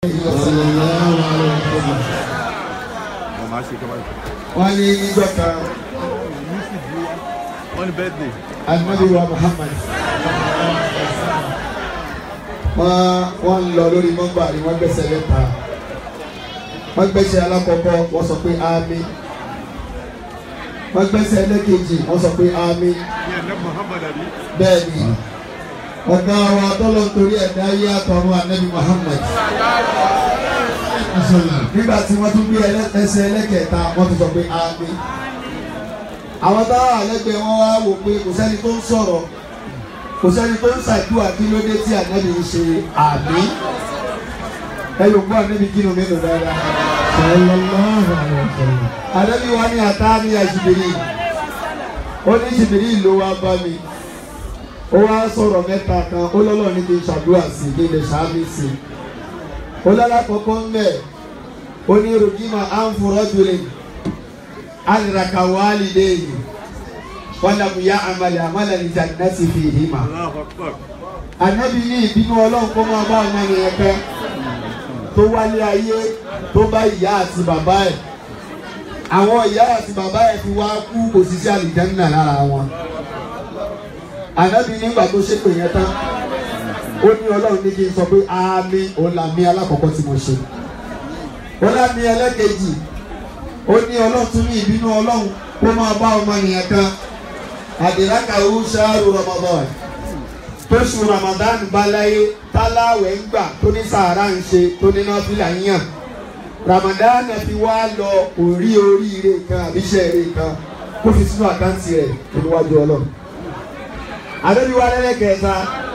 wọ́n ní níjọ́ kan wọ́n ní birthday. alimadi wa Muhammad wọ́n wọ́n ń lọ lórí mọ́gbà ni wọ́n gbẹ́sẹ̀ lẹ́ta wọ́n gbẹ́sẹ̀ alákọ̀ọ́kọ́ wọ́n sọ pé àmín wọ́n gbẹ́sẹ̀ ẹlẹ́kejì wọ́n sọ pé àmín ní ẹ̀dá Muhammad àbí. bẹ́ẹ̀ ni ọ̀gá wa tọ́lọ̀ nítorí ẹ̀dá ayé àtọ̀run anabi Muhammad nígbà tí wọ́n tún gbé ẹlẹ́- ẹsẹ̀ ẹlẹ́kẹta wọ́n tún sọ pé àmín àwọn táwọn àlẹ́gbẹ̀ẹ́ wọn wá wò pé kò sẹ́ni tó ń sọ̀rọ̀ kò sẹ́ni tó ń ṣàdúrà kí ló dé tí ànábì ń ṣe àmín ẹ yóò gbọ́ ànábì kí ló mélòó dáadáa. ànábì wa ní ata ní àjìbìrì ó ní jìbìrì ló wá bá mi ó wá sọ̀rọ̀ mẹ́ta kan ó lọ́lọ́ ní kí n ṣàdúrà sí kí n lè ṣàmì sí ó lọ́lá kọ̀ọ̀kan ń bẹ̀ ó ní rògbìmọ̀ àǹfọ̀rọ̀dúnrún aliraka walideyi wàlàmù ya amali amala ni jannati fi hima. Allahu Akbar. anabi ní ìbínú ọlọ́run kó máa bá ọmọ yẹn kẹ́ tó wálé ayé tó bá ìyá àti bàbá ẹ̀ àwọn ìyá àti bàbá ẹ̀ fi wá kú kò sí sí àlìjánná lára wọn. anabi nígbà tó ṣépè yẹn tán ó ní ọlọ́run ní kí n sọ pé àmì òun làmì alákọ̀ọ́kọ́ tí mo ṣe. ó lámì ẹlẹ́kejì ó ní ọlọ́run tún ní ìbínú ọlọ́run kó máa bá ọmọ nìyẹn kan àdìrákà ó ṣáàrù Ramadan tóṣù Ramadan bá láyé táláwẹ̀ ń gbà tó ní sàárà ń ṣe tó ní nọ́fìlà ń yàn Ramadan fi wá lọ orí oríire kan àbíṣẹ́ eré kan kó fi sínú àkáǹtì rẹ̀ níwájú ọlọ́run àdébíwá lẹ́lẹ́kẹ̀ẹ́ta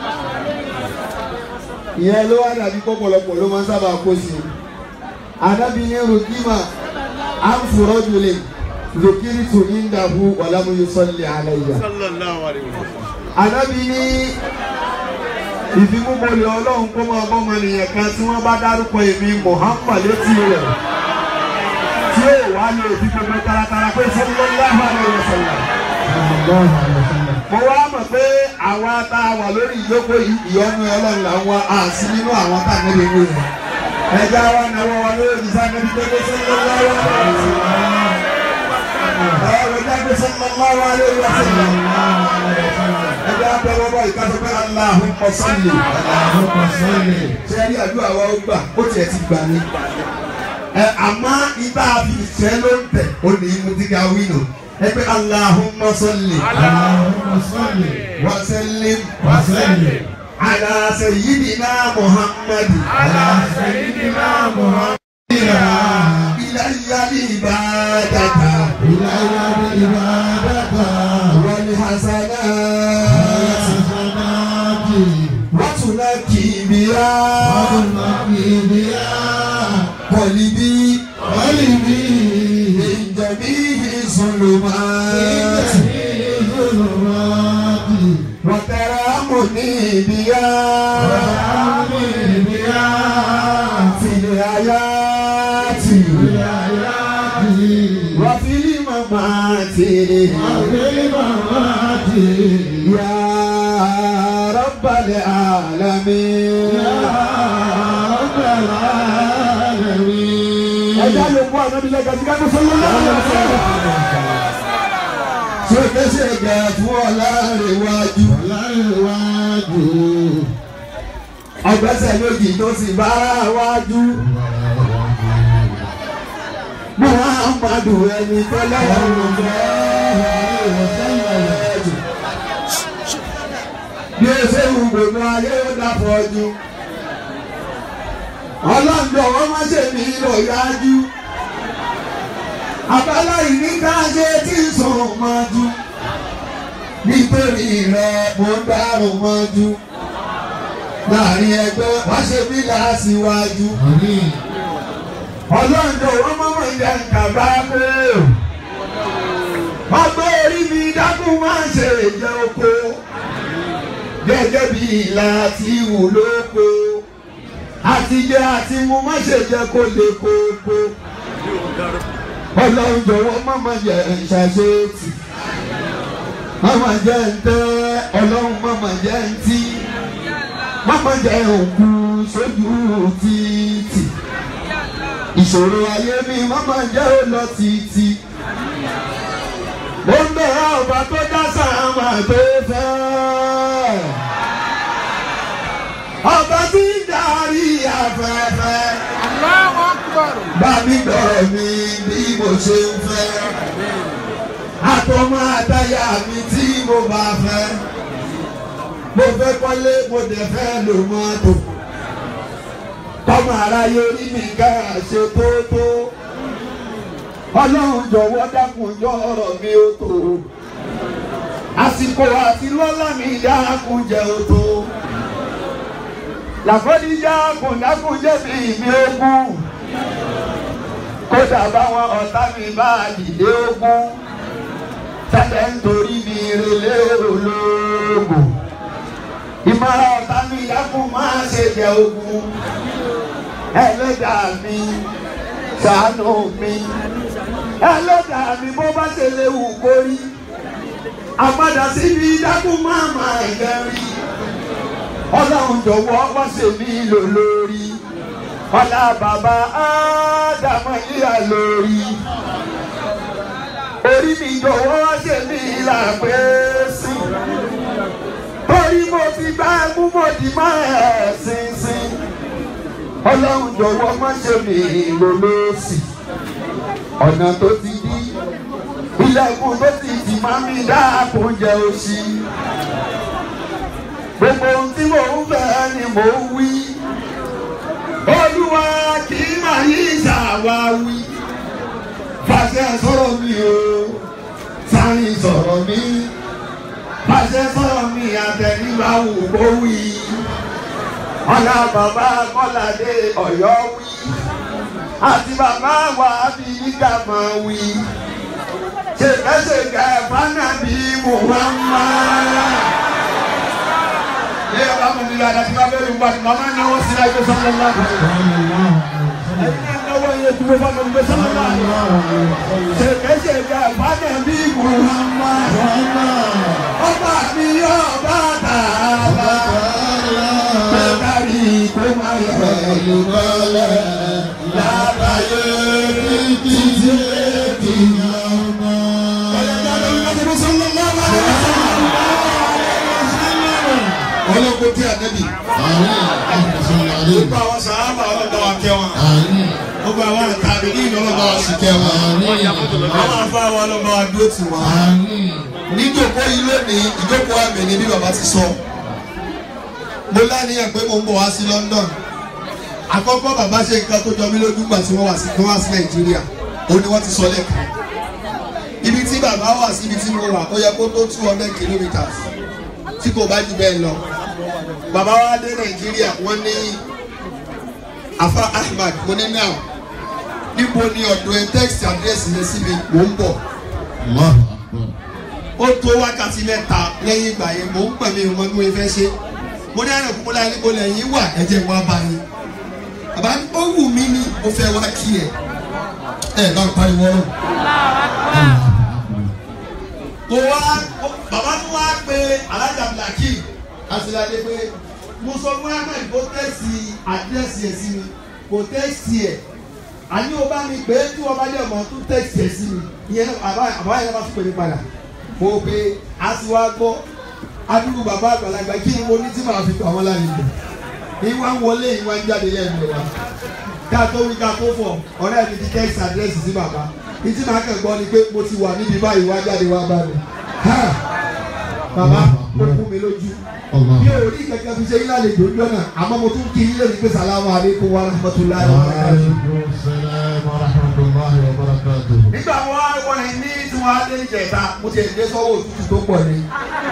ìyẹn ló wá dàbí pọ̀pọ̀lọpọ̀ ló máa ń sábà kó sí i àdábì ní rukima anfurọ́dúnlé zokiri tún ní dàbú wàlámúyú sọ́lẹ̀ àlàyé. sallallahu alayhi wa sallam. àdábì ní ìfimúbolẹ̀ ọlọ́run kó máa bọ́ ọmọ nìyẹn kan tí wọ́n bá dárúkọ èmi Muhammad létí rẹ̀ tí ó wà ní òbí gbogbo taratara pé sallallahu alayhi wa sallam. mo wá mọ̀ pé àwa tá a wà lórí ìjókòó yìí ìyọ́nú ọlọ́run làwọn àti nínú àwọn tá a nílé wí yẹn ẹja wa náwó wa lórí ìdísá níbi tó dé sallallahu alayhi wa sallam. ọ̀rọ̀ ìjà dé sallallahu alayhi wa sallam. ẹja bẹ̀rẹ̀ bọ̀ ìkàtọ̀ pé Allahumma salli. ṣé ẹni àdúrà wa ó gbà ó tiẹ̀ ti gbà ní. ẹ àmọ́ ibà fi ìṣẹ́ ló ń tẹ̀ ó ní imú tí ká wí nù. ẹ pé Allahumma salli. wa sallim. ala sayyidina Muhammad. إلي العبادة والحسنات وتنكي بها قلبي من جميع الظلمات وترامني بها في الحياة وفي الممات يا رب العالمين ẹja ló kó àná nílẹ̀ gàdí ká tó sọ́yún náà. ṣèkèṣe gà fún ọ̀làrẹ̀wájú. ọgbẹ́sẹ̀ lójì tó sì bá wájú. muhammadu ẹni tó lọ́wọ́ bí o ṣe wù gbogbo ayé ó dàpọ̀ jù ọlọ́dọ̀ wọn má ṣe mí lọ yájú abala ìní ká ṣe tí ń sùn mọ́jú nítorí rẹ mo ń dárùn mọ́jú láàrin ẹgbẹ́ wá ṣe mí láṣíwájú ọlọ́dọ̀ wọn má mọ̀ jẹ́ nkàbá pé ọgbẹ́ orí mi dákun má ṣe jẹ́ oko gẹ́gẹ́ bí ìlà tí wù lóko àtijọ́ àti mu má ṣe jẹ́ kó lè kókó. ọlọ́run jọ̀wọ́ má má jẹ́ ìṣàṣetì. má má jẹ́ ntẹ́ ọlọ́run má má jẹ́ ntí. má má jẹ́ òkú sójú títì. ìṣòro ayé mi mọ́mọ́ jẹ́ ó lọ títí. mo ń bẹ̀rẹ̀ ọba tó dá sàmà tó fẹ́. ọba tí ń darí afẹ́fẹ́. Allahu Akbar. bá mi gbọ́rọ̀ mi bí mo ṣe ń fẹ́. àtọmọ àtayà mi tí mo bá fẹ́. mo fẹ́ kọ́lé mo dẹ̀ fẹ́ lò mọ́tò. kọ́mọ aráyé orí mi ká ṣe tó tó. ọlọ́run jọ̀wọ́ dákun jọ ọ̀rọ̀ mi ó tó. àsìkò àti lọ́lá mi dákun jẹ́ ó tó. làkọ́díjà kùndákùn jẹ̀bi mi ogún kódà báwọn ọ̀tá mi bá dìde ogún tẹ́lẹ̀ nítorí mi relé olóògùn ìmọ̀ràn ọ̀tá mi dákun máa ṣe jẹ ogún ẹlẹ́dàá mi ṣàánú mi ẹlẹ́dàá mi bó bá ṣe léwu kórí àpadà síbi dákun máa máa ẹ̀gẹ́rì ọlọ́run jọ̀wọ́ wá ṣe mí lò lórí ọlá bàbá ádámọ̀ yíyá lórí orí mi jọ̀wọ́ wá ṣe mí làpẹ́ sí torí mo ti bá mú mo di mọ́ ẹ̀ sínsìn ọlọ́run jọ̀wọ́ má ṣe mí lò lọ́sì ọ̀nà tó ti dí ilẹ̀kùn tó ti tì má mi dáàbò jẹ́ òṣì gbogbo ohun tí mò ń fẹ́ ni mò ń wí olúwa kì í máa yí ìṣàwáwí fàṣẹ sọ̀rọ̀ mi o sáyìn sọ̀rọ̀ mi fàṣẹ sọ̀rọ̀ mi àtẹnibáwò kó wí ọ̀la bàbá kọ́ládé ọ̀yọ́ wí àti bàbá wa bí nígbà máa wí ṣèkẹ́ṣèkẹ́ fanabi muhammad yẹ ọba mi yàrá tí wọn bẹ lu wàtí màmá náwó sí náà ẹgbẹ sọlọ ńlá kan ẹni náà náwó yẹ tó fún mi ẹgbẹ sọlọ ńlá kan ṣèkẹṣẹkẹ fàdé bí muhammad ọba mi ọba tààlà bẹẹni kó má yẹ lùkọlẹ lábàáyé títí ètìyàn ọlọ́gbọ́n tí a nẹ́bi. gbogbo àwọn sàábà ọlọ́gbà wa kẹ́ wọn. gbogbo àwọn àtàbí ní ọlọ́gbà wa sì kẹ́ wọn. àwọn afáwọn ọlọ́gbà wa dúró tì wọ́n. níjókòó yìí lónìí ìjókòó àmì ni bí bàbá ti sọ. mo láníyàn pé mo ń bọ̀ wá sí London. àkọ́kọ́ bàbá ṣe nǹkan tó jọ mí lójú gbà tí wọ́n wá sí tí wọ́n wá sí Nàìjíríà. ó ní wọ́n ti sọ lẹ́ẹ̀kan. ibi tí bàbá wà sí ibi tí mo wà ó yẹ kó tó two hundred kilometres tí kò bá jù bẹ́ẹ̀ lọ bàbá wa dé nàìjíríà wọ́n ní afa ahmad mo ní náà níbo ni ọ̀dọ̀ ẹ text address yẹn sí mi mò ń bọ̀ ó tó wákàtí mẹ́ta lẹ́yìn ìgbà yẹn mò ń pẹ̀lú ìwọ̀n bí mo fẹ́ ṣe mo ní àrùn kúkúlá níbo lẹ́yìn wà ẹ̀jẹ̀ wá bá yín bàbá ó wù mí ní mo fẹ́ wá kí ẹ ẹ bá ń pariwo ọ̀rọ̀ kò wá bàbá tó wá pé alájà blaki àṣìláde pé mo sọ fún ahmed kó tẹ́sì àdírẹ́sì ẹ̀ sí mi kò tẹ́sì ẹ̀ àní o bá mi pé tí wọ́n bá dé ọmọ tó tẹ́sì ẹ̀ sí mi ìyẹn àbá àbá yẹn bá tún pè mí padà mo pe a ti wá gbọ́ adúlù bàbá àgbàlagbà kí ni mo ní tí màá fi pa wọn lálejò ìwà ń wọlé ìwà ń jáde lẹ́nu wa ká tó wí ká tó fọ̀ ọ̀rẹ́ mi ti tẹ́sì àdírẹ́sì sí bàbá ìtí màá kàn gbọ́ ni pé mo ti wà níbi báyìí wá jáde wá bá mi bàbá ó kú mi lójú bí o rí kankan fi ṣe yín lálejò ń jọ́nà àmọ́ mo tún kí yín lónìí pé sàlámù aleykum wa rahmatulahi wa barakatuh. nígbà wo wọ́n ní ní tí wọ́n á dé ìjẹta mo ti ẹ̀ dé sọ́wọ́ òtútù tó pọ̀ ni.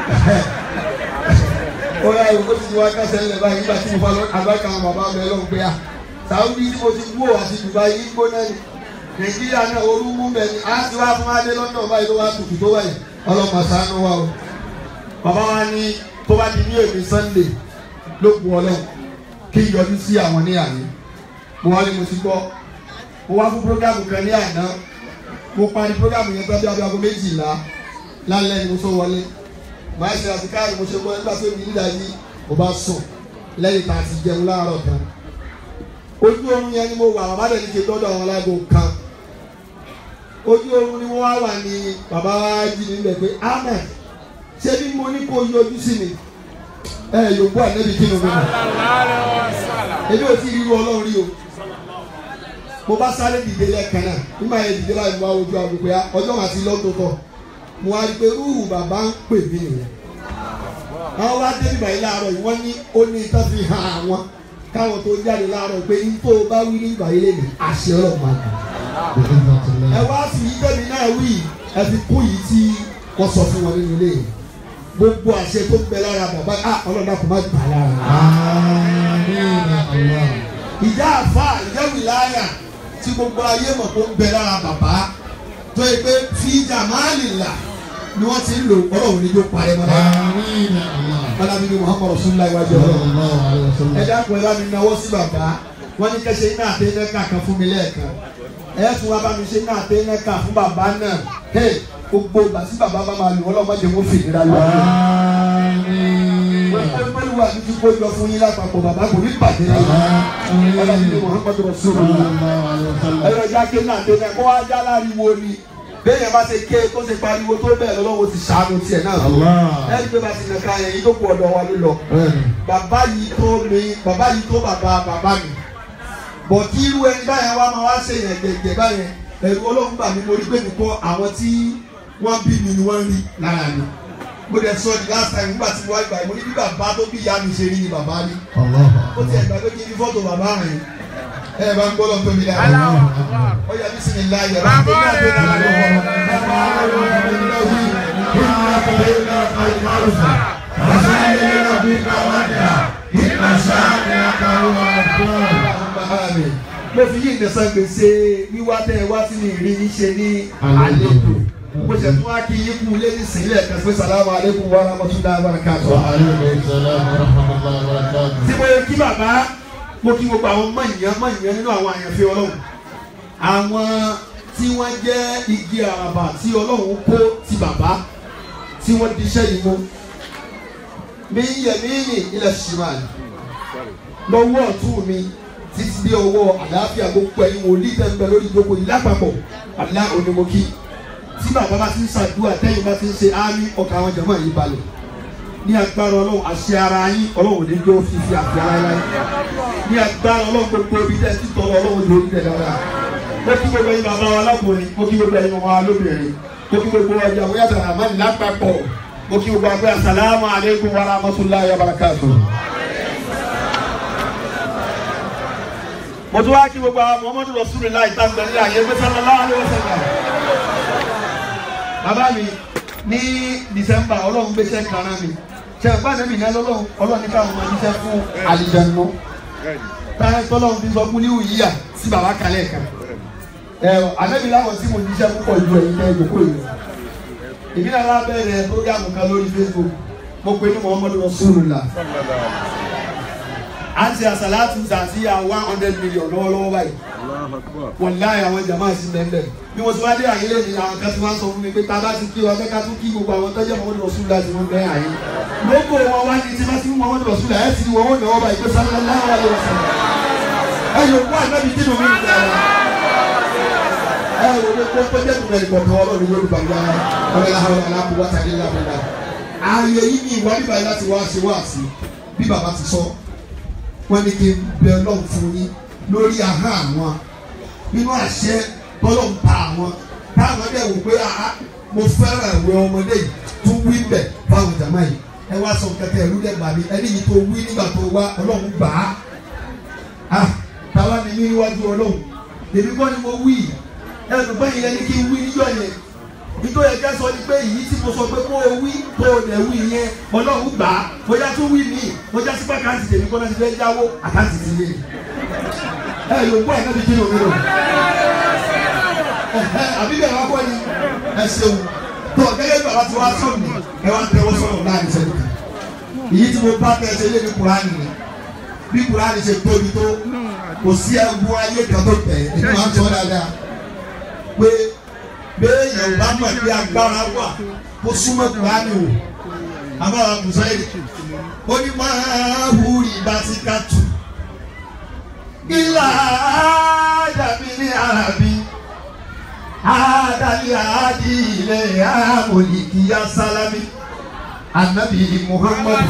ó yà ìwé tí wọ́n á kásẹ̀ ńlẹ̀ báyìí nígbà tí mo fa àgbàkà àwọn bàbá mi lọ́n gbé a. Saudi tí mo ti wú ò àti Dubai yìí gbóná ni. Nàìjíríà náà orú mú bẹ̀ ni. a ti wá fún adé London báyìí ló wá tutù tó báyìí. ọlọ́mọ ṣàánú wa o. bàbá wa ní tó bá di ní èmi Sunday ló bu ọlọ́run kí n yọjú sí àwọn ní àná. mo wá ní mo ti gbọ́ mo wá fún programu kan ní àná mo parí programu yẹn tán bí abẹ́ aago méjìlá lálẹ́ ni mo tó wọlé màá ṣe àtikáàrí mo ṣe gbọ́ nígbà tó mi nígbà yìí mo bá sùn lẹ́yìn tá a ti jẹun láàárọ̀ tán ojú oorun yẹn ni mo wà bàbá dẹ̀ ní ṣe dọ́dọ̀ àwọn alágbó kan ojú oorun ni wọ́n wá wà ní bàbá wa jí nílẹ̀ pé ahmed ṣé bí mo ní kó yọjú sí mi ẹ yòókù ànẹ́bí kí ni mo mọ̀ èmi ò tí ì ríru ọlọ́run rí o mo bá sáré dìde lẹ́ẹ̀kan náà nígbà yẹn dìde láì wá ojú àgùkù ya ọjọ́ màá ti lọ́tọ̀ tọ̀ mo wá rí i pé rúù bàbá ń pè mí nìyẹn àwọn wá dé nígbà yìí láàárọ̀ yìí wọ́n ní ó ní tán fi hàn àwọn káwọn tó jáde láàárọ̀ pé ní tó bá wí nígbà yìí lè ní àṣẹ ọlọ́run máa dùn ẹ wá fi yí tẹ̀mí náà wí ẹ fi kún yìí tí wọ́n sọ fún wọn nínú ilé yìí gbogbo àṣẹ tó ń bẹ lára bàbá ah ọlọ́dà kò má gbà lára. ìjà àfa ìjà wìláyà tí gbogbo ayé mọ̀ tó ń bẹ lára bàbá tó yẹ pé fi jàmáàlì là ni wọ́n ti ń lò ọlọ́run ní yóò parẹ́ mọ́ náà. Bọ́lámi ni Muhammadu Rasulullah iwájú ọlọ́run. Ẹ dákun ẹ bá mi náwó sí bàbá. Wọ́n ní kẹ́sẹ̀ iná àtẹ́nẹ́ká kan fún mi lẹ́ẹ̀kan. Ẹ tún wá bá mi ṣe iná àtẹ́nẹ́ká fún bàbá náà. Hey, gbogbo ìgbà tí bàbá bá máa lò wọ́n lọ́mọdé wọ́n fi ìnira lọ. Gbogbo olúwa mi ti kó jọ fún yín lápapọ̀ bàbá kò ní bàjẹ́ lẹ́yìn. Bọ́lámi ni Muhammadu Rasulullah. Ẹ yọ jákè náà àtẹ́nẹ́ kó wá já láriwo ni bẹ́ẹ̀ bá ṣe ké tó ṣe pariwo tó bẹ́ẹ̀ lọ́wọ́ ti ṣàánú tiẹ̀ náà lọ. ẹni pé bá ti nàka yẹn yìí tó kú ọ̀dọ̀ wa ló lọ. bàbá yìí tó mi bàbá yìí tó bàbá bàbá mi. bọ̀ kí irú ẹni báyẹn wá máa wá ṣe yẹn gẹ̀gẹ̀ báyẹn ẹ̀rù ọlọ́run bà mí mo rí pé nìkan àwọn tí wọ́n bí mi ni wọ́n rí lára mi. mo dẹ̀ sọ the last time nígbà tí mo wá ìgbà yìí mo ní bí bàbá tó bí ìyá mi ṣe rí ni bàbá rí. ó ti ẹ̀gbà pé kí n fọ́tò bàbá rẹ̀ ẹ bá ń gbọ́dọ̀ tó mi lára. ó yẹ bí sinmi láyé rẹ̀ tó ní àgbẹ̀ náà lọ́wọ́. mo fi yí ìdẹ̀sán gbèsè wíwá tẹ́ ẹ wá sí ní ìrí yín ṣe ní àlejò mo ṣe tún wá kí yín kú lé ní sílẹ̀ kan pé sàlámù aleykum wa rahmatulahi wa barakatuh. tí mo yẹ kí bàbá mo kí gbogbo àwọn mọ̀nyán mọ̀nyán nínú àwọn àyànfẹ́ ọlọ́run àwọn tí wọ́n jẹ́ igi àràbà tí ọlọ́run kó ti bàbá tí wọ́n di iṣẹ́ yìí mú mi yẹ̀mí ní ilẹ̀ ṣìmáàlì lọ́wọ́ ọ̀tún mi títí dé ọwọ́ àlàáfíà gbogbo ẹ̀yin wòlíì tẹ́ ń bẹ lórí gbogbo yìí lápapọ̀ àlá onímọ̀kí tí bàbá bá ti ń ṣàdúrà tẹ́yìn bá ti ń ṣe ámì ọkà àwọn jàmáà yìí balẹ̀ ní agbára ọlọ́run àṣẹ ara yín ọlọ́run ní jó fífi àfi ara láyé ní agbára ọlọ́run gbogbo ibi tẹ́ ti tọrọ ọlọ́run ní orí tẹ̀ dáadáa mo kí gbogbo ẹ̀yin bàbá wa lákùnrin mo kí gbogbo ẹ̀yin ọmọ wa lóbìnrin mo kí gbogbo ọjà wọ́n yàtọ̀ àmàlì lápapọ̀ mo kí gbogbo àgbẹ̀ asalaamu aleykum wa rahmatulahi wa barakatuh. mo tún wá kí gbogbo àwọn muhammadu rasulillah ìtàgbẹ́ ní àyè pé sallallahu alaihi wasallam. bàbá mi ní dísẹ́mbà ọlọ́run gbéṣẹ́ kan rán mi ṣe ẹ̀gbọ́n mi ní ọlọ́run ọlọ́run ní káwọn máa níṣẹ́ fún àlìjẹ̀nu táyà tọ́lọ́run fi sọ fún ní òyìyà sí bàbá kalẹ̀ kan ẹ ànábì láwọn tí mo níṣẹ́ púpọ̀ ju ẹ̀yin tẹ́ ìjókòó yìí èmi náà wá bẹ̀rẹ̀ programu kan lórí Facebook mo pe ní muhammadu rasulillah à ń ṣe àṣàlátù zàzíyà one hundred million lọ́wọ́lọ́wọ́ báyìí wọ́n láyé àwọn jàmáà sí bẹ́ẹ̀ bí mo ti wá dé àyè lè ní àwọn kan tí wọ́n sọ fún mi pé tá a bá ti kí wa fẹ́ ká tún kí gbogbo àwọn tọ́jú Muhammadu Rasulullah tí wọ́n bẹ́ àyè lóko wọn wá ní tí wọ́n ti mú Muhammadu Rasulullah ẹ̀ sì ni wọ́n wọ́n náwó báyìí pé sallallahu alaihi wasallam ẹ yóò kó ànábi tí mo mi nìkan ẹ ẹ wò ló kó tó jẹ́ tùmẹ̀ nìkan tó ọlọ́run lórí bàbá ọ̀rẹ́ làwọn aláàbò wá tàbí lábẹ́lá ààyè yìí ni ìwà bíbá láti wá ṣe wá sí bí bàbá ti sọ wọ́n ní kí n bẹ Ọlọ́run fún yín lórí ahọ́n àwọn nínú àṣẹ tọ́lọ̀ ń pa àwọn táwọn dẹ̀ wò pé àá mo fẹ́ràn ìwé ọmọdé yìí tó wí bẹ̀ báwo jàmá yìí ẹ wá sọ kẹkẹ ìlú dẹ̀ gbà mí ẹni yìí tó wí nígbà tó wá Ọlọ́run gbà á ah táwa ni mí níwájú Ọlọ́run èmi kọ́ ni mo wí ẹ lọ gbọ́ yìí ẹni kí n wí níjọ́ yẹn nítorí ẹjẹ sọ ni pé èyí tí mo sọ pé kó o wí tó o lẹ̀ wí yẹn Ọlọ́run gbà á bóyá tó wí mí bóyá sípò àkáǹtì tèmi kọ́ náà ti fẹ́ jáwó àkáǹtì ti lé ẹ yóò gbọ́ ẹ̀ náà ti kí ni omi rò àbí bẹ́ẹ̀ wá kọ́ ni ẹ ṣeun tó gẹ́gẹ́ bí bàbá ti wá sọ mi ẹ wá tẹ́wọ́ sọ̀rọ̀ láàrin sẹ́yìn kan èyí tí mo bá tẹ̀ ṣe lé ní Kùránì ni bí Kùránì ṣe tóbi tó kò sí ẹgbẹ́ ayé kan tó tẹ̀ ẹ̀ máa ń sọ dáadáa pé béèyàn bá mọ̀ pé agbára wà kó súnmọ́ Kùránì o àbára Mùsáìlì ó ní máa húrì bá ti ká tù ilà ájàmí ní àràbí àdàlí àdì ilẹ̀ àmọ̀lìkì asálámì anabi muhammad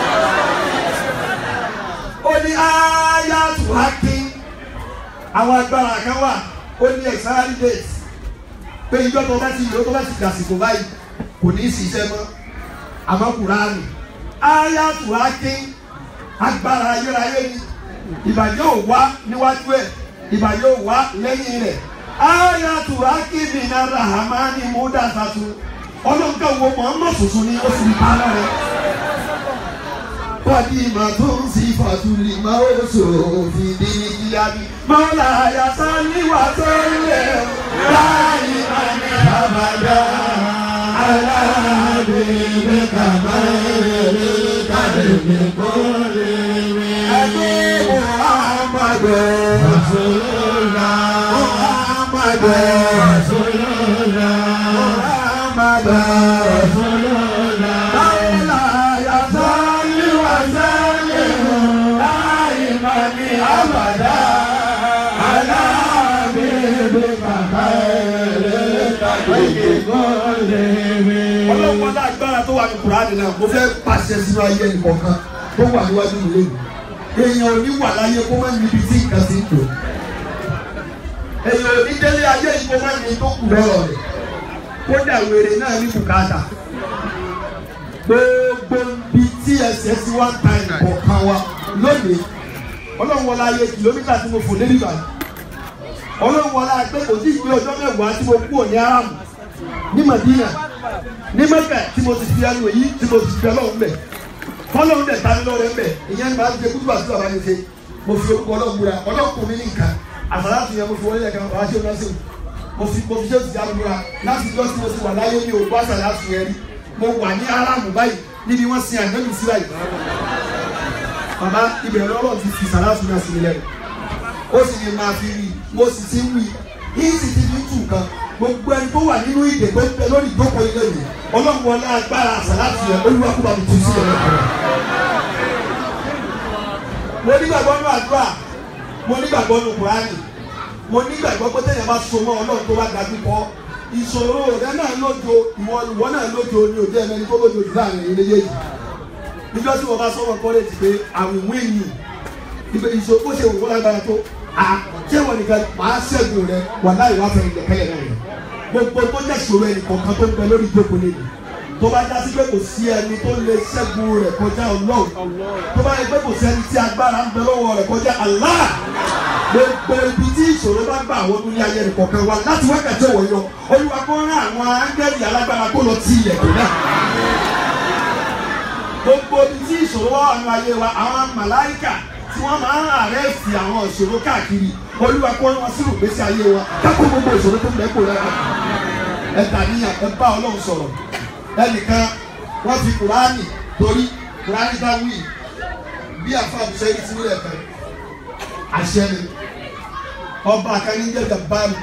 ó ní ayatu hakim àwọn agbára kan wà ó ní expiry date pé ìjọ tó bá ti lò tó bá ti dàsìkò báyìí kò ní í ṣiṣẹ́ mọ́ àmọ́ kùránì ayatu hakim agbára ayérayé ni ìbàjẹ́ ò wá níwájú ẹ̀ ìbàjẹ́ ò wá lẹ́yìn rẹ̀ ayatu hakim ní rahamani mudasatu ọlọ́nkà wo muhammad tuntun ni ó sì ń pa lọ́rẹ̀ wàdí ìmọ̀ tó ń sí fàtúlì máa ó sòfin délé kíábí. mọ́lá àyàsá níwà tó ń lẹ̀ láàyè àmì àbàdà aláàbẹ̀rẹ̀ kàmáyèrè kàdébẹ̀ kọ́lé mi. ẹni muhammadu rasulullah muhammadu rasulullah muhammadu rasulullah. mọ́lá àyàsá níwà sẹ́lẹ̀ láàyè àbàdà aláàbẹ̀rẹ̀ kàmáyèrè kàdébẹ̀ kọ́lé mi ọlọ́pàá lágbára tó wà ní kùránì náà mo fẹ́ pàṣẹ sínú ayé nìkọ̀ọ̀kan tó wà níwájú mi lónìí èèyàn ò ní wà láyé kó má níbi tí nǹkan ti ń tò èèyàn ò ní délé ayé yìí kó má ní tó kù lọ́rọ̀ rẹ̀ kódà wèrè náà ní bùkátà gbogbo ibi tí ẹsẹ̀ ti wá ń ta ìkọ̀ọ̀kan wa lónìí ọlọ́run wọlé ayé kìlómítà tí mo fò lé nígbà yìí ọlọ́run wọlé pé kò tí ì gbé ọjọ́ mẹ́wàá tí mo kú òní aráàmù ní Madina ní Mẹ́kà tí mo ti fi ẹnu èyí tí mo ti fi ọlọ́run bẹ̀ fọlọ́run dẹ̀ tani lọ́rẹ́ ń bẹ̀ ìyẹn ní máa ń ṣe kútu àti bàbá yẹn ṣe mo fi orúkọ ọlọ́run múra ọlọ́run kò mí ní nǹkan àtàlà ti yẹn mo fi wọlé ẹ̀ka bàbá ṣé o náà ṣe mo fi mo fi ṣé o ti jáde múra láti jọ́ tí mo ti wà láyé ní òkú àṣà láti yẹn rí mo wà ní aráàmù báyìí níbi wọ́n sin àgbẹ̀mí sí báyìí bàbá ibẹ̀ lọ́rọ̀ ti fi sàlásù náà sí mi lẹ́nu ó sì ní máa fi rí mo sì ti ń wí yìí sì ti fi tù kan gbogbo ẹni tó wà nínú ìdè tó ń bẹ lórí ìjókòó ilé yìí ọlọ́run wọlé agbára àsàlátì yẹn olúwa kó bá mi tún sí ẹ̀rọ kan. mo nígbàgbọ́ nínú àdúrà mo nígbàgbọ́ nínú kùránì mo nígbàgbọ́ pé téèyàn bá so mọ́ ọlọ́run tó wá dájú kọ́ ìṣòro rẹ náà lójo ìwọ ìwọ náà lójo ni òde ẹni tó lójo jù láàrin ilé yìí níjọ́ tí wọ́n bá sọ́wọ́ kọ́lẹ́jì pé àwìn wíìnì ìṣòro bó ṣe wò wọ́n lágbára tó àti ẹ̀wọ̀n nìkan màá ṣẹ́gun rẹ wà láì wá fẹ́ ilẹ̀ kẹ́yẹ̀ náà rẹ gbogbo tó jẹ́ ìṣòro ẹnì kọ̀ọ̀kan tó ń bẹ lórí ìjókòó lẹ́nu tó bá já sí pé kò sí ẹni tó lè ṣẹ́gun rẹ̀ kọjá ọlọ́run tó bá yẹ pé kò sí ẹni tí agbára ń bẹ lọ́wọ́ rẹ̀ kọjá Allah gbogbo ibi tí ìṣòro bá gbà wọnú ní ayé ẹnì kọ̀ọ̀kan wa láti wákàtí ọ̀wọ̀ yọ olúwa kó rán àwọn áńgẹ́lì alágbára kó lọ ti ilẹ̀kùn náà gbogbo ibi tí ìṣòro wà nínú ayé wa àwọn màláìkà tí wọ́n máa ń àrẹ́sì àwọn ìṣòro káàkiri olúwa kó wọn sínú ìgbésí ayé wa kákó gbogbo ìṣòro tó ń bẹ kó lára ẹ dàníyàn ẹ bá ọlọ́run sọ̀rọ̀ ẹnìkan wọ́n fi kùránì torí kùránì dáwì bí àfàbù sẹ́yìn tí wúlẹ̀ kan àṣẹ ni ọba àkànní ń jẹ́jà báàlù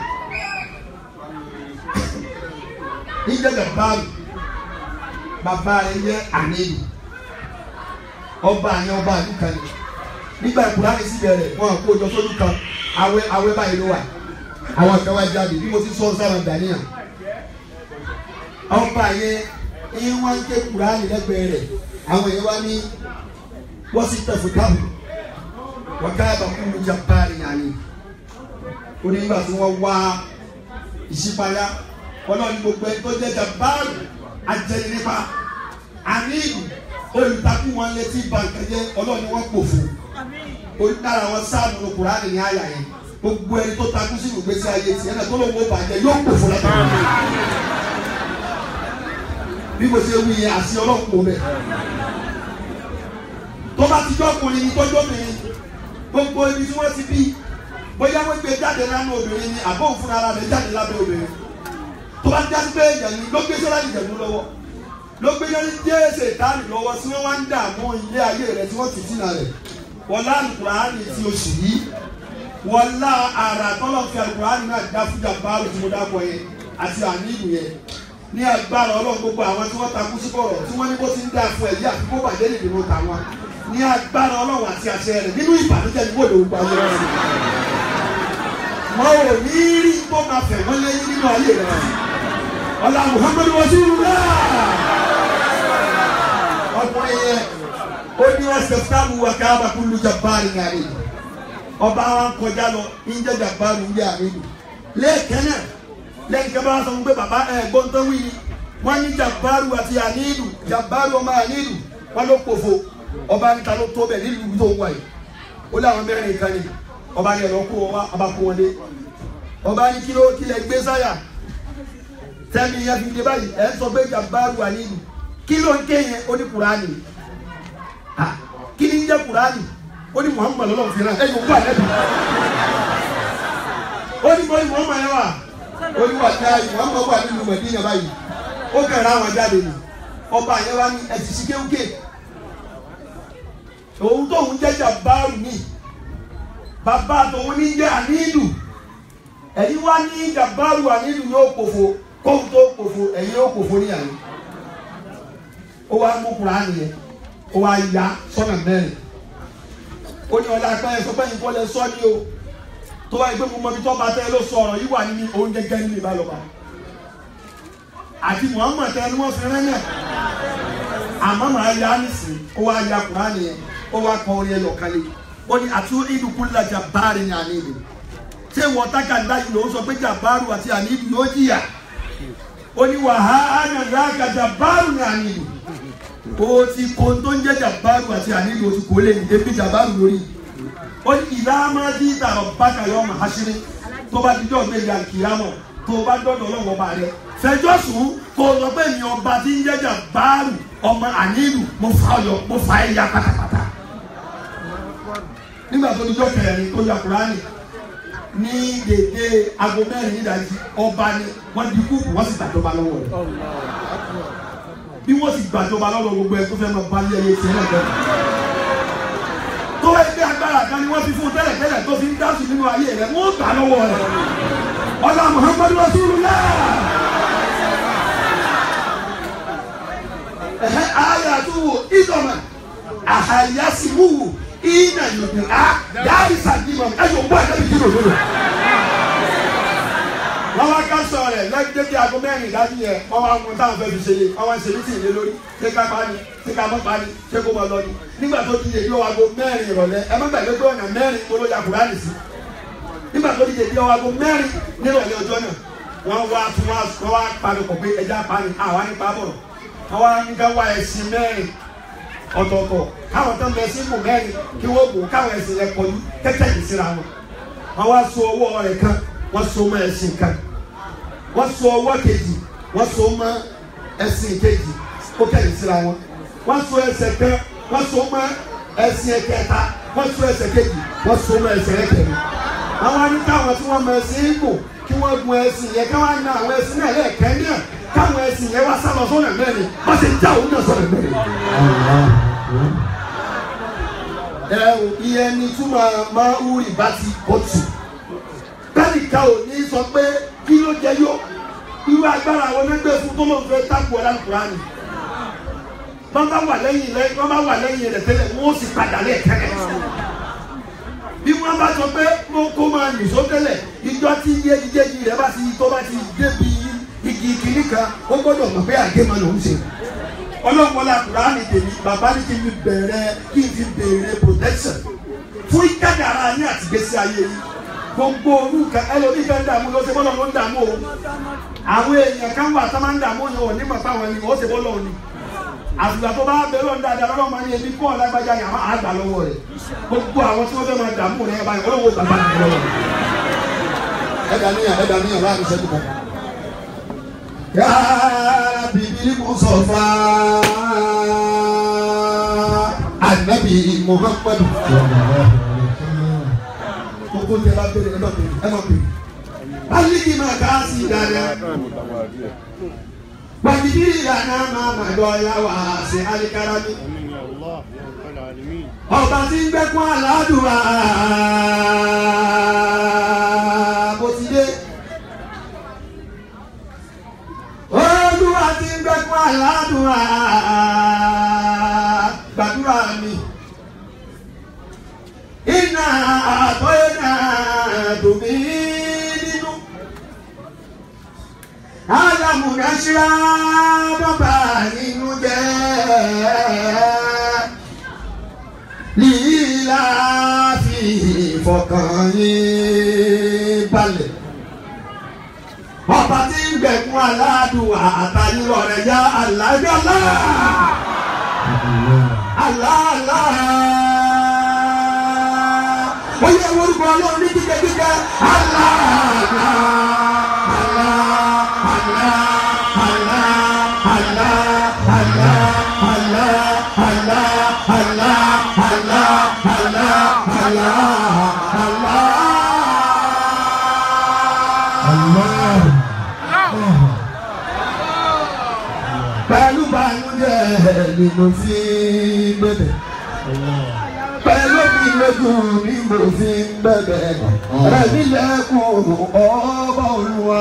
ń jẹ́jà báàlù bàbá rẹ̀ jẹ́ àníyàn ọba àyàn ọba àdúkà ni nígbà ìkùránì sí bẹ̀rẹ̀ wọn kó jọ sójú kan awẹ́ awẹ́ báyìí ló wà àwọn kan wá jáde bí mo ti sọ sára dàníyàn ọba yẹn ẹ̀yìn wọn ń ké kùránì lẹ́gbẹ̀ẹ́ rẹ̀ àwọn yẹn wá ní wọ́n sì tẹ̀fù tábù wọ́n ká ẹ̀bà kú lu jàpáàrì yàní ó ní nígbà tí wọ́n wá ìṣípayá ọlọ́run ní gbogbo ẹni tó jẹ́ jàpáàrì ajẹ́ni nípa àníìlú olùtakùn wọn létí bàǹkẹ́jẹ́ ọlọ́run ni wọ́n pò fún olùdára wọn sáàmù ní kùránì ní àyà yẹn gbogbo ẹni tó takú sínú ìgbésí ayé tiẹ̀ náà tó lóun ó bàjẹ́ yóò pò fún látàrí bí mo ṣe wí yẹn àti ọlọ́run kò bẹ̀. tó bá ti jọ́kùnrin ní tọ́jọ́ mìíràn gbogbo ibi tí wọ́n ti bí bóyá wọ́n gbé jáde lánàá obìnrin ni àbọ̀ òfin ara rẹ̀ jáde lábẹ́ obìnrin tó bá jáde pé ìjẹ̀nu ló gbé sọ́lá ìjẹ̀nu lọ́wọ́ ló gbé yẹn jésè tánì lọ́wọ́ tí wọ́n wá ń dààmú ilé ayé rẹ̀ tí wọ́n ti tì náà rẹ̀ wọ́n lá àlùkùránì ti oṣù yìí wọ́n lá ara tọ́lọ̀ fi àlùkùránì náà dá fújà báàlù tí mo dákọ̀ yẹn àti àníìlú yẹn ní agbára ọlọ́run gbogbo àwọn tí wọ́n takú sí bọ̀rọ̀ tí wọ́n ní bó ti ń dà fún ẹ̀yí àfi kó bàjẹ́ nìdìbò tàwọn ní agbára ọlọ́run àti àṣẹ rẹ̀ nínú ìbànújẹ́ ní wòlò gbogbo ayé rẹ̀ wọn ò ní rí tó máa fẹ̀ wọ́n lẹ́yìn nínú ayé rẹ̀ ọlá muhammadu rasulullah ọkùnrin yẹn ó ní ẹsẹ̀ fúlàmù wà ká bá kúlù jabari ní àlejò ọba wa ń kọjá lọ ń jẹ́ jabari ń jẹ́ àlejò lẹ́ẹ̀kẹ́ náà lẹ́yìn kẹ́ bá wá sọ fún pé bàbá ẹ̀ gbọ́ntàn wí ni wọ́n ní jabaru àti àníìlù jabaru ọmọ àníìlù wọ́n ló pòfo ọba níta ló tó bẹ̀ nílùú tó wà yìí ó láwọn mẹ́rin kan ni ọba ní ẹ̀rọ kó wọn wá ọba kó wọn dé ọba ní kí ló kílẹ̀ gbé sáyà tẹ́mi yẹn fi dé báyìí ẹ̀ ń sọ pé jabaru àníìlù kí ló ń ké yẹn ó ní kuraani ah kí ni ń jẹ́ kuraani ó ní muhammadu lọ́wọ́ fi ràn ẹ̀ yóò kó àlẹ́ bi ó ní bọ́ọ̀lù muhammadu yẹn wà ó ní wà ní ayé muhammadu wà nínú mẹ̀dínà báyìí ó kẹrẹ àwọn jáde ni ọba yẹn wá ní ẹtì sí kéwké òun tóun jẹjà báàrù ní bàbá tòun ní jẹ àníìlù ẹ̀yin wá ní jàbáàrù àníìlù yóò pòfo kóun tó pòfo ẹ̀yin yóò pòfo ní àná ó wá mú kuraani yẹn ó wá ya sọ́nà mẹ́rin ó ní ọlá apẹ́ sọ pé yín kọ́ lẹ sọ́ ni o tó wáyé pé mo mọ ibi tó bá tẹ́ ló sọ ọ̀rọ̀ yìí wà nínú oúnjẹ gẹ́gẹ́ nínú ìbálòpọ̀ àti muhammad tẹ ni wọ́n fi rẹ́ náà àmọ́ màá ya nísìn ó wá ya kuraani yẹn ó wá kọ orí ẹyọ kan lé ó ní àti ìdúkú lajà báàrin ní àná ìlú ṣé wọ́n tákàndá yìí ló ń sọ pé jàbáàrù àti àní ìlú yóò jìyà ó ní wàhálà nàgà jàbáàrù ní àní ìlú o ti kó tó ń jẹ́ jàbáàrù àti àní ìlú o ti kó lé ní ebi jàbáàrù lórí ó ní ìlàmọ́dé ìtàrọ̀ bákàyọ̀ ọmọ àṣírí tó bá dijọ́ gbé ìyá kìámọ̀ tó bá dọ́dọ̀ ọlọ́wọ́ bá rẹ fẹjọ́ sùn kó o sọ pé mi ọba tí ń jẹ́ jàbáàrù ọmọ àní ìlú mo fà ọ yọ mo fà ẹ ya pátápátá nígbà tó dijọ́ kẹrin tó ya kúránì ní dédé aago mẹ́rin nídàájí ọba ni wọ́n di kúùkù wọ́n sì gbàjọba lọ́wọ́ rẹ̀ bí wọ́n sì gbàjọba lọ́wọ́ gbogbo ẹ̀ tó fẹ́ máa bá yẹ ẹsẹ̀ náà jẹ́ tó ẹgbẹ́ agbára kan ni wọ́n fi fún tẹ́lẹ̀ tẹ́lẹ̀ tó fi ń dá sí nínú ayé rẹ̀ wọ́n gbà lọ́wọ́ rẹ̀ ọlá Muhammadu Rasulullah ẹ̀hẹ́ ayé àtúwò ìdọ̀mọ̀ àhàyásíwúwò ina yòdì á yáàrí sàdìmọ̀ ẹ̀yọ̀ bọ́ ẹ̀dẹ́bi kí ló lólo. wọ́n wá ká sọ rẹ̀ lẹ́gbẹ́ bí aago mẹ́rin ìdájú yẹn wọ́n wá mú táwọn fẹ́ẹ́ fi ṣe wọ́n wá ṣe mítì ìlé lórí ṣé ká pa ni ṣé ká mọ́ pa ni ṣé kó mọ lọ ni. nígbà tó di èdè aago mẹ́rin ìrọ̀lẹ́ ẹ má gbàgbé pé ọ̀nà mẹ́rin kó ló ya kúránì sí. nígbà tó di èdè aago mẹ́rin nírọ̀lẹ́ ọjọ́ náà wọ́n wá tún wọ́n wá panupọ̀ pé ẹja pa ni àwa nípa bọ̀ wọ́n wá ní ká wá ẹ̀sìn mẹ́rin ọ̀tọ̀ọ̀tọ̀ káwọn tó ń bẹ sí mù mẹ́rin kí wọ́n bò káwọn ẹ̀sìn yẹn kọjú kẹ́kẹ́ yìí síra wọn. wọ́n wá so ọwọ́ rẹ̀ kan wọ́n so mọ́ ẹ̀sìn kan wọ́n so ọwọ́ kejì wọ́n so mọ́ ẹ̀sìn kejì ó kẹ́yìn síra wọn. wọ́n so ẹsẹ̀ kan wọ́n so mọ́ ẹ̀sìn ẹ̀kẹta wọ́n so ẹsẹ̀ kejì wọ́n so mọ́ ẹsẹ̀ ẹ̀kẹrin. àwọn ní káwọn tí wọ́n mọ ẹ̀sìn gùn kí wọ́n gun ẹ̀sìn yẹn káwọn na àwọn ẹ̀sìn náà lẹ́ẹ̀kẹ́ náà káwọn ẹ̀sìn yẹn wá sálọ sọ́nà mẹ́rin wọ́n sì já òun náà sọ́nà mẹ́rin ẹ ò iye ni túmọ̀ máa ń rìn bá ti bọ́tù. Bẹ́ẹ̀nìkan ò ní sọ pé kí ló jẹ yó. Irú agbára àwọn ẹgbẹ́ fún tó lóun fẹ́ tákù ọ̀la Kùránì. Wọ́n bá wà lẹ́yìn rẹ̀ wọ́n bá wà lẹ́yìn rẹ̀ tẹ́lẹ̀ wọ́n sì padà lẹ́ẹ̀kẹ́rẹ́. Bí wọ́n bá sọ pé mo kó máa nìṣó tẹ́lẹ̀ ìjọ tí iye jíjẹ́jì rẹ̀ bá ti tó bá ti débi igi kìíní kan ó gbọ́dọ̀ mọ̀ pé àgémọ̀ lòún ṣe ọlọ́mọlá kùránì tèmi bàbá ní kí n fi bẹ̀rẹ̀ kí n fi bẹ̀rẹ̀ protection fún ìkádàrá ní àtìgbésí ayé yìí gbogbo orúkọ ẹlòmíì fẹ́ ń dààmú ló ṣe bọ́lọ̀ ló ń dààmú o àwọn èèyàn kan wà tó máa ń dààmú yẹn ò ní mọ̀ fáwọn ẹni wọ́n ṣe bọ́lọ̀ ni àtùgbà tó bá bẹ̀rẹ̀ lọ́n dáadáa lọ́wọ́ máa ní ebi kọ́ ọ̀lágbájá yẹn àwọn àgbà lọ́wọ́ rẹ̀ gbogbo àwọn tí wọ́n fẹ́ máa dààmú rẹ̀ báyìí ọlọ́wọ́ bàbá mi lọ́wọ́ rẹ̀. ẹ̀dá níyàn ẹ̀dá níyàn láàrin sẹ́kù kan. yáa bìbí Mustafa anabi Muhammadu. gbogbo tẹ bá bẹ̀rẹ̀ ẹ má bẹ̀rẹ̀ ẹ má bẹ̀rẹ̀. aliki ma ká sí dáadáa. gbàgídí ìlànà máa ma dọ̀ya wá sí alikarami. ọba tí ń gbẹ́kún aládùúrà bó ti dé. olúwa tí ń gbẹ́kún aládùúrà gbàdúrà mi múnáṣírá bàbá nínú jẹ́ lílá fi ìfọkàn yín balẹ̀ ọba tí ń gbẹ̀kún aládùn àtàlílọ̀ rẹ̀ yá alájọ́lá aláàlá wọ́n yẹ orúkọ ọlọ́run ní kíkẹ́ kíkẹ́ aláàlá aláàlá aláàlá aláàlá aláàlá aláàlá aláàlá pẹ̀lú bànújẹ́ ni mo fi ń bẹ̀bẹ̀. pẹ̀lú mi lójú ni mo fi ń bẹ̀bẹ̀. ẹ̀mí lẹ́kùn ọba olúwa.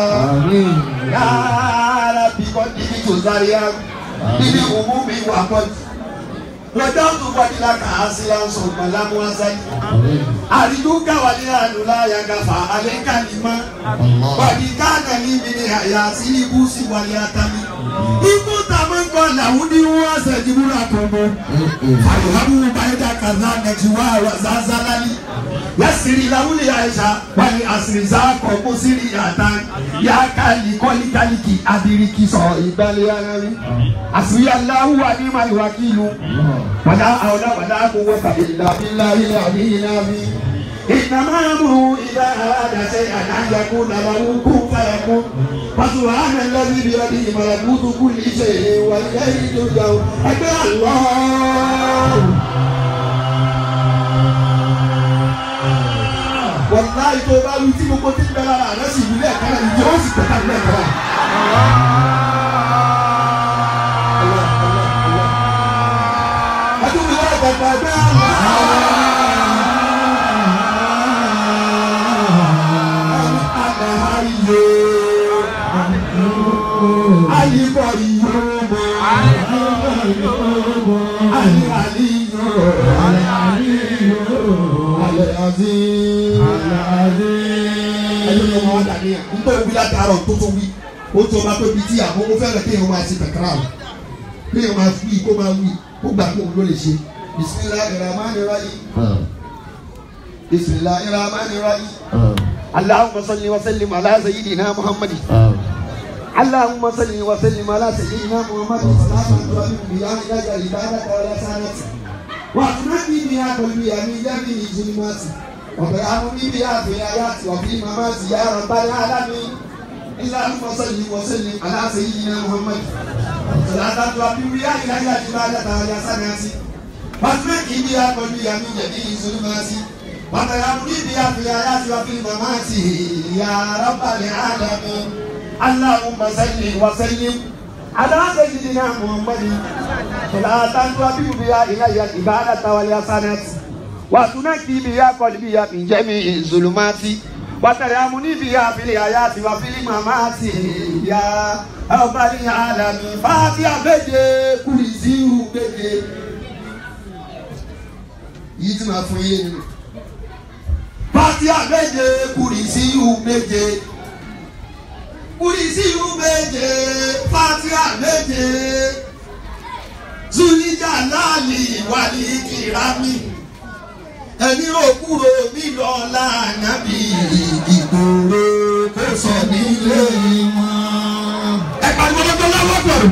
yàrá bí kò níbi tó sáré yá níbi òmù mi wà pọ̀jù. lọ́jọ́ tó wájú la kà á sí lásán gbàlámù asáyé. àrídú káwálé àlùlá yàgàfà alẹ́ kàlímà. wàdí káàkiri níbi ni àyà sí ibú sí wàlẹ́ àtàmì ikú tàbí nkọ làwọn ní wọn ṣe jìbúrà tó mọ. àyùhábù báyìí kàzá nàìjíríà wà zazalali. yasiri làwọn lè àyíṣà wàlẹ̀ àṣìṣà kọ̀ kó sírí yàtá. yà á kàlí kọ́lí kálíkì abiriki sọ ìgbàlẹ̀ ara rí. àṣìrí aláwọ̀ wà ní màlúù wákìlú. wàdà àwọn wàdà kó wọ́n tàbí ìlàbílà ilẹ̀ àbí ìlàbí. إنما أمره إذا أراد شيئا أن يقول له كن فيكون فسبحان الذي بيده ملكوت كل شيء وإليه ترجعون أكبر الله wàláyé tó bá wí tí gbogbo tí ń bẹ lára rẹ sì wílẹ̀ kan náà ìjọ ó sì tẹ̀ka ìlẹ̀ kan náà. ẹtú mi wá gbàgbà ẹgbẹ́ àlàyé ayíkọ̀ ìyóòmọ̀ àlẹ́ àlíyọ̀ àlẹ́ àzí ẹni ló máa dà níyà nítorí wí látàárọ̀ tó tó wí ó tó bá tóbi tí àmọ́ ó fẹ́rẹ̀ kéèyàn máa ṣe tẹ̀kárà o kéèyàn máa wí kó máa wí kó gbà kó òun ló lè ṣe bisimilahi rahmani rahim bisimilahi rahmani rahim allahumma salli wa sallim ala sayyidina muhammad اللهم صل وسلم على سيدنا محمد صلاه الله بيان لك عبادك ولا سنه وأغنني بها قلبي من جميع الظلمات وبيعني بها في الآيات وفي الممات يا رب العالمين اللهم صل وسلم على سيدنا محمد صلاة تؤدي بها إلى عبادك ولا سنه وأغنني بها قلبي من جميع الظلمات وبيعني بها في الآيات وفي الممات يا رب العالمين اللهم صل وسلم على سيدنا محمد صلاة تؤدي بها إلى العبادة والحسنات وتنقي بها قلبي من جميع الظلمات وترحمني بها في الحياة وفي الممات يا رب العالمين فاتحة méje kùrìsíù méje yìí tí màá fún yín nínú fatiha méje kùrìsíù méje kùrìsíù méje fatiha méje zulija láàlì wàlí kìrámì ẹni òkúrò mi lọ lánàbí ìgboro kò sọ nílé wọn. ẹ pariwo lọ́jọ́ lọ́wọ́ pẹ̀lú.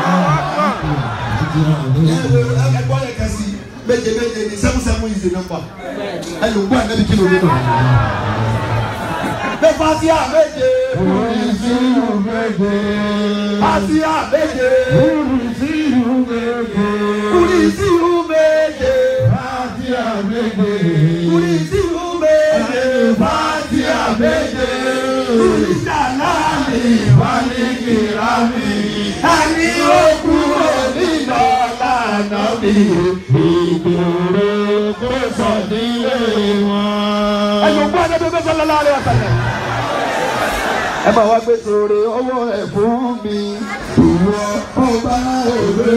ẹ gbọ́ yẹ kẹsì méje méje ni seven seven is the number. ẹ lò ń gbọ́ ànábi kí ló dé nù. Bẹ́ẹ̀ fásíà méje. Kùrìsíù méje. Fásíà méje. Kùrìsíù méje. Kùrìsíù méje. Fátíà méje. Kùrìsíù méje. Fásíà méje. Kùrìsíà láàmì. Wálé kìrámì. Ẹni ó kúrò nínú ọ̀làna mi. Ìgboro kò sọ nílé wọn. Ẹnu gbọ́ ẹni tó gbèsè lọ́la rẹ̀ ọ̀sẹ̀. Ẹ máa wá gbé sóore ọwọ́ ẹ̀ fún mi. Ìwọ ọba òwe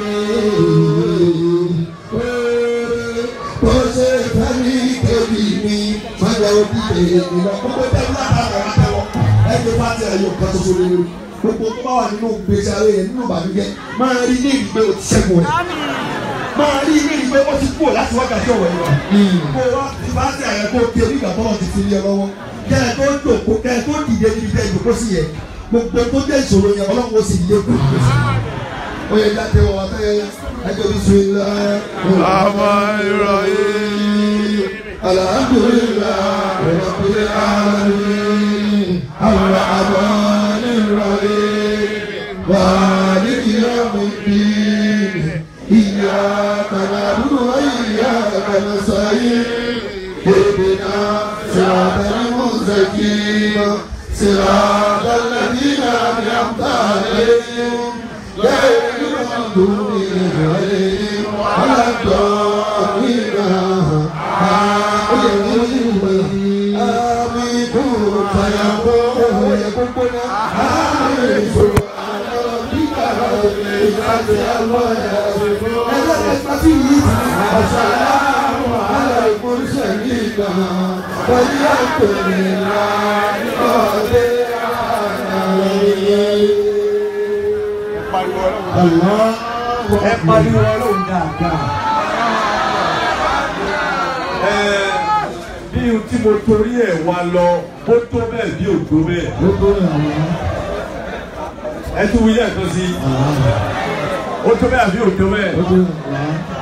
Bó ṣe fẹ́ mi kébì mi, máa yọ òbí èmi lọ. Gbogbo tẹ́lú látara ọ̀rọ̀ àtẹwọ́. Ẹ gbé pátí ẹ̀yọ̀ kan ṣoṣo lórí. gbogbo tó bá wà nínú gbèsè ayé yẹn nínú ìbànújẹ́ máa rí ní ìgbé o ti ṣẹ́gun rẹ̀ máa rí ní ìgbé o ti kúrò láti wákàtí ọ̀wọ̀ yìí wá kó o wá ti bá tẹ̀ ẹ̀ kó o kí onígbà tọ́lọ̀ ti fi lé ọ lọ́wọ́ kẹ́ ẹ tó jòkó kẹ́ ẹ tó dìde níbi tẹ́ ẹ jòkó sí yẹn gbogbo tó jẹ́ ìṣòro yẹn ọlọ́run ó sì lé kó o ó yẹ jáde wọ wá fẹ́ ẹjọ́ bí sùn ilá. alhamdulilayi rabbil alamin arrahmanir rahim maliki yawmiddin iyyaka na'budu wa iyyaka nasta'in اهدنا صراط المستقيم صراط الذين انعمت عليهم غير المغضوب عليهم ولا الضالين آمين آمين كن فيكون يكون آمين سبحان ربك رب العزة عما يصفون وسلام على المرسلين والحمد لله رب العالمين ẹ pariwo ọlọ́run dáadáa. ẹ bí ohun tí mo torí ẹ̀ wá lọ ó tó bẹ́ẹ̀ bí ò tó bẹ́ẹ̀. ẹ tún wí lẹ́ẹ̀kan sí i. ó tó bẹ́ẹ̀ bí ò tó bẹ́ẹ̀.